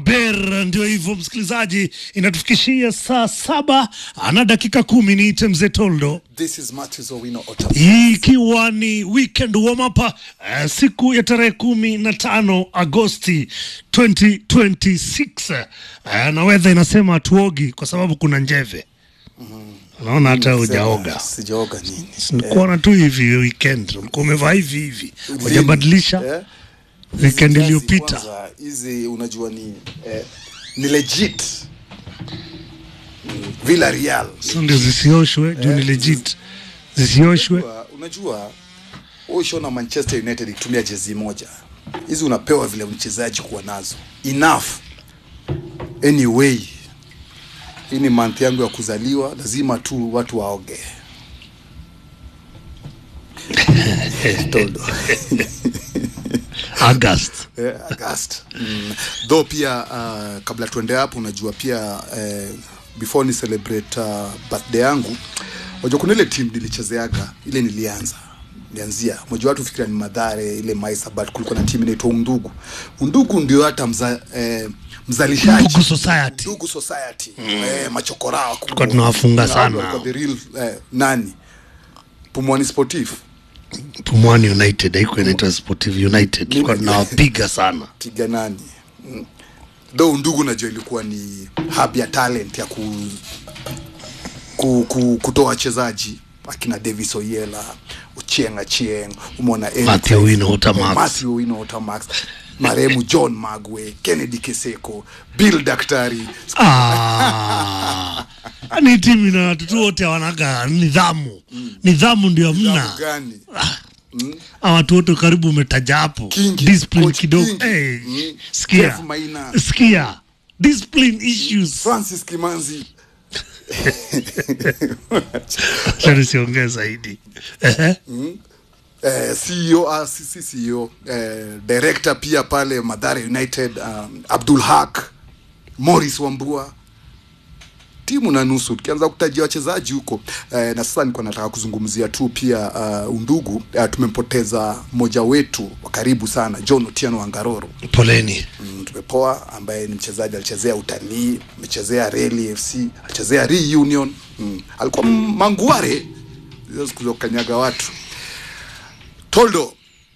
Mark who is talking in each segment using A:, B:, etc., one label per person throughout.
A: ber ndio hivyo msikilizaji inatufikishia saa saba na dakika kumi niite mzee toldo
B: This is Matthews Owino Ota.
A: hii ikiwa ni weekend warm up uh, siku ya tarehe kumi na tano Agosti 2026 uh, na wedha inasema tuogi kwa sababu kuna njeve naona hata hujaoga
B: Sijaoga nini?
A: nikuona tu hivi weekend ulikuwa umevaa hivi hivi hujabadilisha
B: Eh?
A: weekend
B: Hizi
A: iliyopita
B: kwanza, Hizi unajua ni eh, ni legit. Mm, Villarreal.
A: so ndio zisioshwe juu ni legit zisioshwe
B: Unajua- Unajua ushaona Manchester United ikitumia jezi moja. Hizi unapewa vile mchezaji kuwa nazo. Enough. Anyway, hii ni month yangu ya kuzaliwa, lazima tu watu waoge. Toldo.
A: August
B: Eh, August. Mm. Though pia uh, kabla tuende hapo unajua pia eh, before ni celebrate uh, birthday yangu unajua kuna ile team nilichezeaga ile nilianza nilianzia unajua watu fikira ni madhare ile maisa but kulikuwa na team inaitwa undugu undugu ndio hata mza, eh, mzalishaji
A: Ndugu Society.
B: Ndugu society eh, machokora wakubwa.
A: Tulikuwa tunawafunga
B: Na
A: sana.
B: walikuwa the real eh, nani Pumwani Sportif
A: Pumwani United haikuwa inaitwa Sportive United, tulikuwa tunawapiga sana.
B: piga nani mm. though ndugu najua ilikuwa ni hub ya talent ya ku, ku, ku kutoa wachezaji akina Davis Oyela Ochieng Achieng umeona Eric
A: Matthew
B: Price,
A: Owino Otamax.
B: Matthew Owino Otamax marehemu John Magwe Kennedy Keseko Bill Daktari
A: Ah, ni timu ina watoto wote hawanaga nidhamu. Nidhamu ndio
B: Damu
A: hamna.
B: gani
A: Hawa watu wote karibu umetaja hapo.
B: Kingi,
A: Discipline
B: Coach
A: kidogo.
B: Kingi.
A: Hey,
B: Mm.
A: sikia.
B: Jeff Maina.
A: Sikia. Discipline issues.
B: Francis Kimanzi
A: Acha nisiongee zaidi. Ehe.
B: eh, CEO, ah, si, si CEO eh, director pia pale Madhara United um, Abdul Haq Morris Wambua timu na nusu tukianza kutajia wachezaji huko eh, na sasa niko nataka kuzungumzia tu pia uh, undugu uh, tumempoteza mmoja wetu wa karibu sana John Otieno Wangaroro
A: Poleni.
B: mm, tumepoa ambaye ni mchezaji alichezea utalii amechezea Reli FC alichezea Reunion mm, alikuwa m- manguare hizo siku za kukanyaga watu Toldo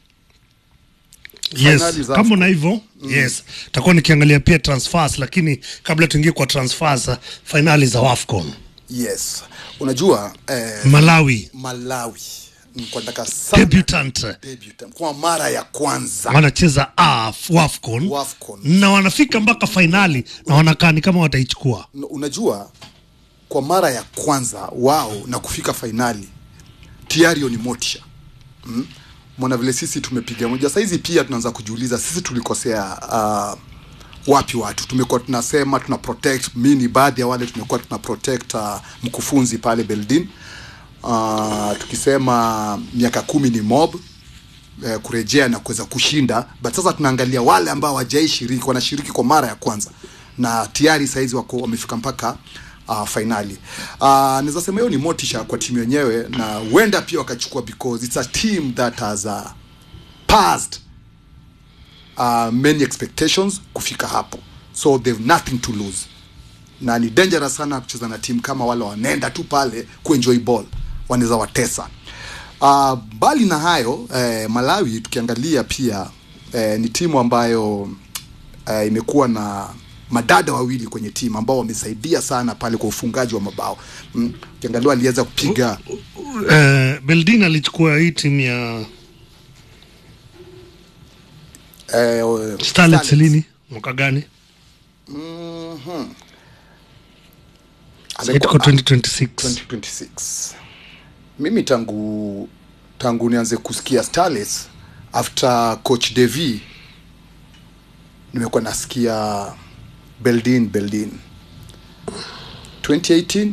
A: Yes,
B: Finali za
A: kama na hivyo yes, takuwa nikiangalia pia transfers, lakini kabla tuingie kwa transfers, finali za WAFCON
B: yes unajua eh,
A: Malawi
B: Malawi nilikuwa nataka sana
A: debutant
B: debutant kwa mara ya kwanza
A: wanacheza AF WAFCON
B: WAFCON.
A: na wanafika mpaka fainali na wanakaa ni kama wataichukua.
B: N- unajua kwa mara ya kwanza wao na kufika fainali tayari hiyo ni motisha mm? mona vile sisi tumepiga moja saizi pia tunaanza kujiuliza sisi tulikosea uh, wapi watu tumekuwa tunasema tuna protect mi ni baadhi ya wale tumekuwa tuna protect uh, mkufunzi pale beldin uh, tukisema miaka kumi ni mob eh, kurejea na kuweza kushinda but sasa tunaangalia wale ambao hawajaishiriki wanashiriki kwa mara ya kwanza na tayari sahizi wako wamefika mpaka uh, fainali uh, naweza sema hiyo ni motisha kwa timu yenyewe na huenda pia wakachukua because it's a team that has uh, passed uh, many expectations kufika hapo so they've nothing to lose na ni dangerous sana kucheza na timu kama wale wanaenda tu pale kuenjoy ball wanaweza watesa uh, mbali na hayo eh, malawi tukiangalia pia eh, ni timu ambayo eh, imekuwa na madada wawili kwenye timu ambao wamesaidia sana pale kwa ufungaji wa mabao mm, ukiangalia aliweza kupiga
A: Uh, Beldin alichukua hii timu ya
B: eh,
A: Starlets
B: Starlets.
A: lini? Mwaka gani?
B: Amekuwa-
A: Itakuwa 2026.
B: 2026 mimi tangu tangu nianze kusikia Starlets after coach Devi nimekuwa nasikia Beldin Beldin 2018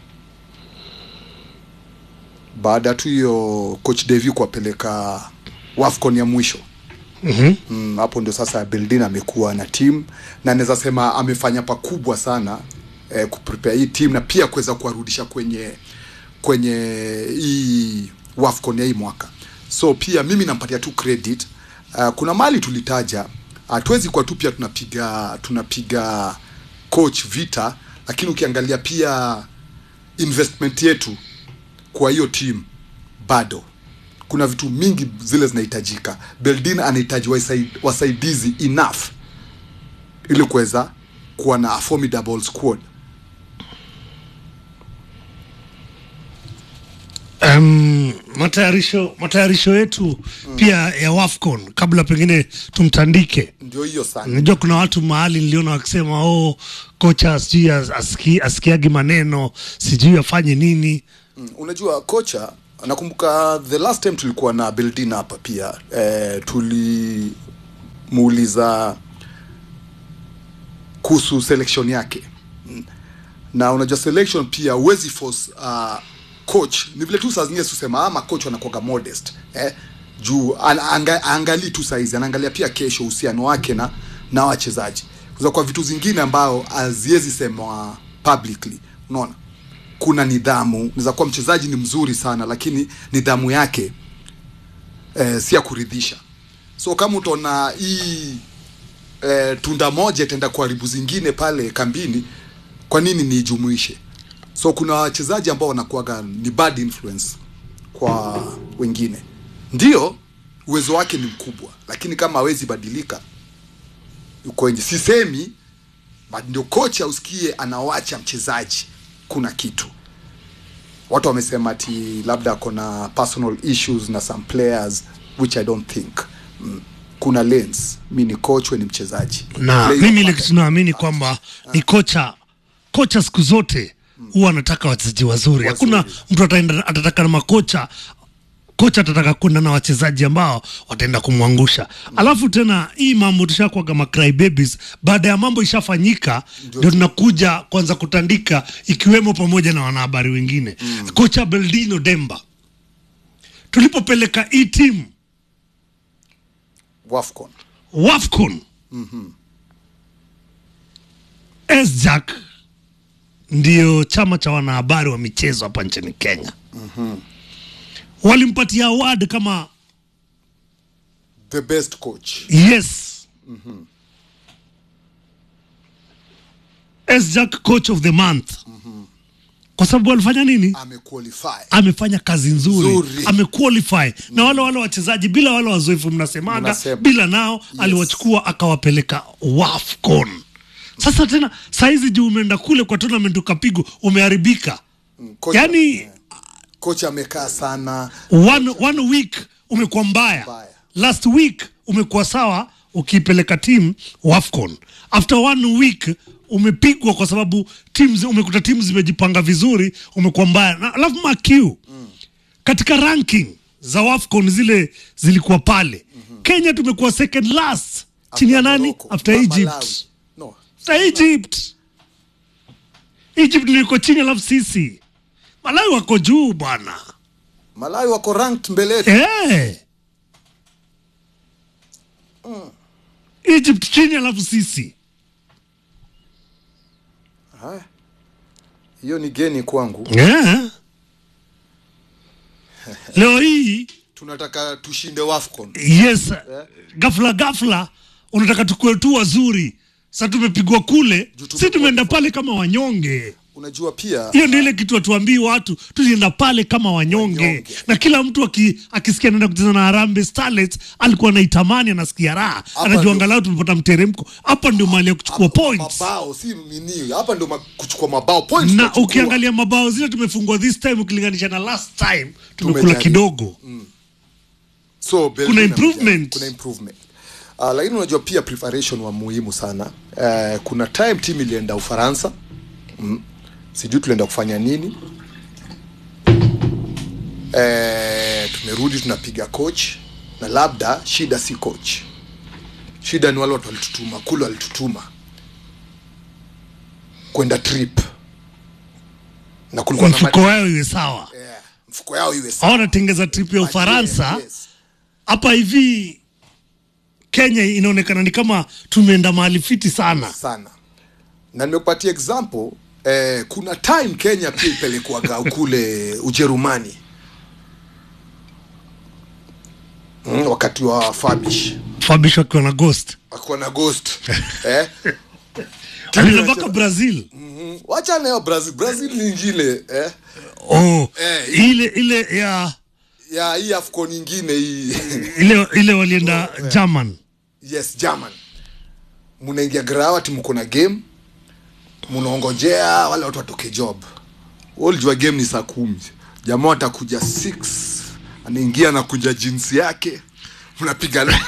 B: baada tu hiyo coach Devi kuwapeleka Wafcon ya mwisho
A: Mhm.
B: Mm, hapo ndio sasa Beldin amekuwa na team na naweza sema amefanya pakubwa sana eh, kuprepare hii team na pia kuweza kuwarudisha kwenye kwenye hii Wafcon ya hii mwaka. So pia mimi nampatia tu credit. Uh, kuna mali tulitaja hatuwezi kuwa tu pia tunapiga tunapiga coach vita lakini ukiangalia pia investment yetu kwa hiyo team bado kuna vitu mingi zile zinahitajika beldin anahitaji wasaid, wasaidizi enough ili kuweza kuwa na a formidable squad
A: um, matayarisho matayarisho yetu pia ya wafcon kabla pengine tumtandike
B: ndio hiyo sana
A: najua kuna watu mahali niliona wakisema oh, kocha sijui as- asiki, asikiagi maneno sijui afanye nini
B: Mm, unajua kocha nakumbuka the last time tulikuwa na beldin hapa pia eh, tulimuuliza kuhusu selection yake Mm. na unajua selection pia huwezi force uh, coach ni vile tu saa zingine tusema ama coach anakuwaga modest eh? juu an, anga, angalii tu saizi anaangalia pia kesho uhusiano wake na na wachezaji kwa kwa vitu zingine ambao haziwezi semwa publicly unaona kuna nidhamu naweza kuwa mchezaji ni mzuri sana lakini nidhamu yake eh, si ya kuridhisha so kama utaona hii eh, tunda moja itaenda kuharibu zingine pale kambini kwa nini niijumuishe so kuna wachezaji ambao wanakuwaga ni bad influence kwa wengine ndio uwezo wake ni mkubwa lakini kama hawezi badilika yuko nje sisemi but ndio kocha usikie anawacha mchezaji kuna kitu watu wamesema ati labda ako na personal issues na some players which i don't think mm. kuna lens mi ni coach we ni mchezaji
A: na
B: Play
A: mimi
B: your
A: ile
B: part.
A: kitu naamini kwamba ni kocha kocha siku zote huwa anataka wachezaji wazuri hakuna mtu ataenda atataka na makocha kocha atataka kwenda na wachezaji ambao wataenda kumwangusha alafu tena hii mambo tushakuaga macry babies baada ya mambo ishafanyika ndio tunakuja kwanza kutandika ikiwemo pamoja na wanahabari wengine kocha beldino demba tulipopeleka hii timu
B: wafcon
A: wafcon sjack ndio chama cha wanahabari wa michezo hapa nchini kenya walimpatia award kama
B: the best coach
A: yes sjack coach of the month kwa sababu alifanya nini
B: amequalify
A: amefanya kazi nzuri
B: Nzuri.
A: amequalify na wale wale wachezaji bila wale wazoefu mnasemaga
B: Mnasema.
A: bila nao aliwachukua akawapeleka wafcon sasa tena saizi juu umeenda kule kwa tournament ukapigwa umeharibika
B: Kocha-
A: yani
B: kocha amekaa sana
A: one, one week umekuwa mbaya
B: Mbaya.
A: last week umekuwa sawa ukiipeleka timu wafcon after one week umepigwa kwa sababu teams, umekuta timu zimejipanga vizuri umekuwa mbaya na alafu makiu mm. katika ranking za wafcon zile zilikuwa pale mm-hmm. kenya tumekuwa second last chini ya nani
B: Morocco,
A: after
B: Ma-
A: egypt
B: Malawi. no
A: after egypt egypt ndio iko chini alafu sisi malawi wako juu bwana
B: malawi wako ranked mbele yetu
A: Eh. Egypt chini alafu sisi.
B: Haya. hiyo ni geni kwangu
A: Eh. Leo hii
B: tunataka tushinde wafcon
A: yes, ghafla ghafla unataka tukue tu wazuri. Sasa tumepigwa kule,
B: Juu
A: si tumeenda pale kama wanyonge.
B: unajua pia
A: Hiyo ndio ile kitu watuambii watu, tulienda pale kama wanyonge,
B: Wanyonge.
A: na kila mtu aki, akisikia anaenda kucheza na Harambee Starlets alikuwa anaitamani, anasikia raha, anajua
B: ndio-
A: angalau tumepata mteremko. Hapa ndio mahali ya kuchukua points.
B: mabao si nini hapa ndio ma- kuchukua mabao points
A: na
B: tunachukua.
A: ukiangalia mabao zile tumefungwa this time ukilinganisha na last time tumekula
B: Tumejaribu.
A: kidogo
B: so Belgium
A: Kuna
B: amejaribu.
A: improvement.
B: kuna improvement uh, lakini unajua pia preparation wa muhimu sana uh, kuna time team ilienda ufaransa mm. sijui tulienda kufanya nini uh, tumerudi tunapiga coach na labda shida si coach shida ni wale watu walitutuma kule walitutuma kwenda trip na kulikuwa na
A: mfuko
B: mati-
A: wao iwe sawa
B: yeah, mfuko yao iwe sawa.
A: wanatengeza trip ya ufaransa
B: Yes, yes.
A: hapa hivi kenya inaonekana ni kama tumeenda mahali fiti sana
B: sana na nimekupatia example eh, kuna time kenya pia ipelekwaga kule ujerumani mm, wakati wa fabish
A: Fabish wakiwa na ghost
B: akuwa na ghost eh?
A: alienda mpaka Brazil
B: Mhm. wacha nayo brazil brazil ni ingine eh?
A: oh,
B: Eh,
A: ile ile ya
B: ya hii afcon ingine hii
A: ile ile walienda German
B: yes german munaingia grawati mko na game munaongojea wale watu watoke job ulijua game ni saa kumi jamaa watakuja 6 anaingia anakunja jinsi yake mnapiga na-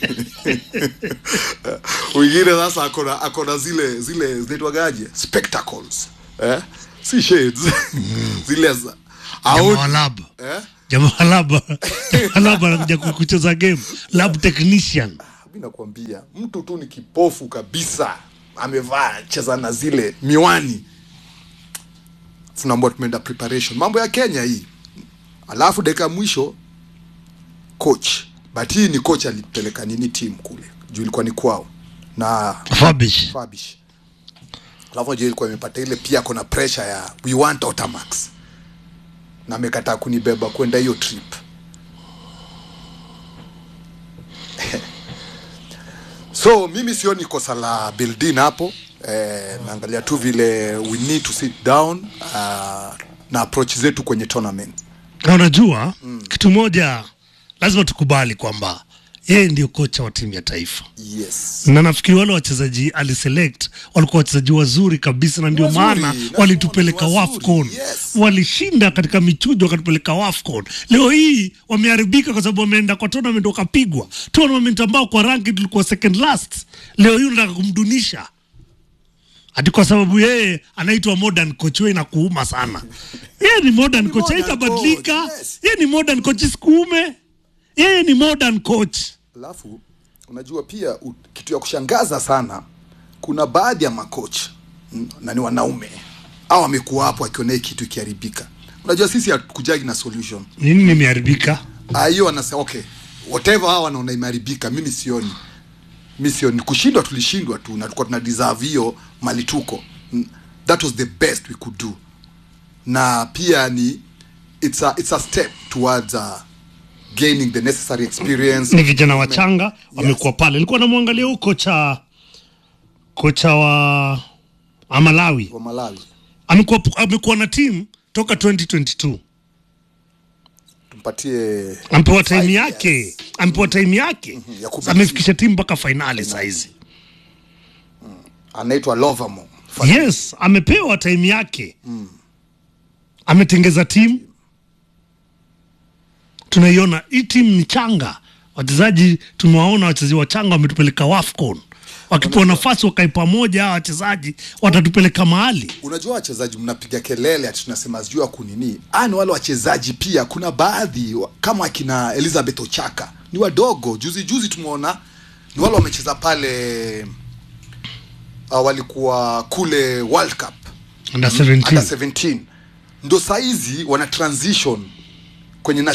B: wengine sasa akona akona zile zile zinaitwagaje spectacles eh? si shades zile za
A: jamaa
B: aoni
A: wa lab
B: eh?
A: jamaa wa lab jamaa wa lab anakuja ku- kucheza game lab technician
B: mi nakwambia mtu tu ni kipofu kabisa amevaa cheza na zile miwani tunaambua tumeenda preparation mambo ya kenya hii alafu dakika ya mwisho coach but hii ni coach alipeleka nini timu kule juu ilikuwa ni kwao na
A: Fabish
B: Fabish alafu najua ilikuwa imepata ile pia kona pressure ya we want Otamax na amekataa kunibeba kwenda hiyo trip so mimi sioni kosa la Bildin hapo eh, naangalia tu vile we need to sit down uh, na approach zetu kwenye tournament
A: na unajua kitu moja lazima tukubali kwamba yeye ndio kocha wa timu ya taifa
B: yes
A: na nafikiri wale wachezaji aliselect walikuwa wachezaji wazuri kabisa na ndio
B: Wazuri,
A: maana
B: na
A: walitupeleka
B: wazuri,
A: wafcon
B: yes.
A: walishinda katika michujo wakatupeleka wafcon leo hii wameharibika kwa sababu wameenda kwa tournament wakapigwa tournament ambao kwa ranki tulikuwa second last leo hii unataka kumdunisha hati kwa sababu yeye anaitwa modern coach wewe inakuuma sana yeye ni modern coach
B: modern
A: haitabadilika
B: coach, yes.
A: yeye ni modern coach isikuume yeye ni modern coach
B: alafu unajua pia u, kitu ya kushangaza sana kuna baadhi ya makoch mm, na ni wanaume au wamekuwa hapo akiona hii kitu ikiharibika unajua sisi hatukujagi na solution
A: nini nimeharibika
B: Ah, hiyo wanasema okay whatever hawa wanaona imeharibika mimi sioni mi sioni kushindwa tulishindwa tu na tulikuwa tuna deserve hiyo mali tuko Mm, that was the best we could do na pia ni it's a, it's a step towards uh, gaining the necessary experience
A: ni vijana wachanga wamekuwa pale nilikuwa namwangalia huyu kocha kocha wa wa Malawi
B: wa Malawi
A: amekuwa amekuwa na timu toka 2022
B: tumpatie
A: ampewa time
B: Five
A: yake
B: years.
A: ampewa time yake
B: ya
A: Sasa
B: kubaki.
A: amefikisha timu mpaka fainali saizi
B: anaitwa Lovamo
A: yes amepewa time yake ametengeza timu tunaiona hii timu ni changa wachezaji tumewaona wachezaji wachanga wametupeleka wafcon wakipewa nafasi wakae pamoja hawa wachezaji watatupeleka mahali
B: unajua wachezaji mnapiga kelele ati tunasema sijui wa kunini ah, ni wale wachezaji pia kuna baadhi wa- kama akina Elizabeth Ochaka ni wadogo juzi juzi tumeona ni wale wamecheza pale uh, walikuwa kule World Cup
A: under
B: under
A: 17
B: 17 ndo saizi wana transition kwenye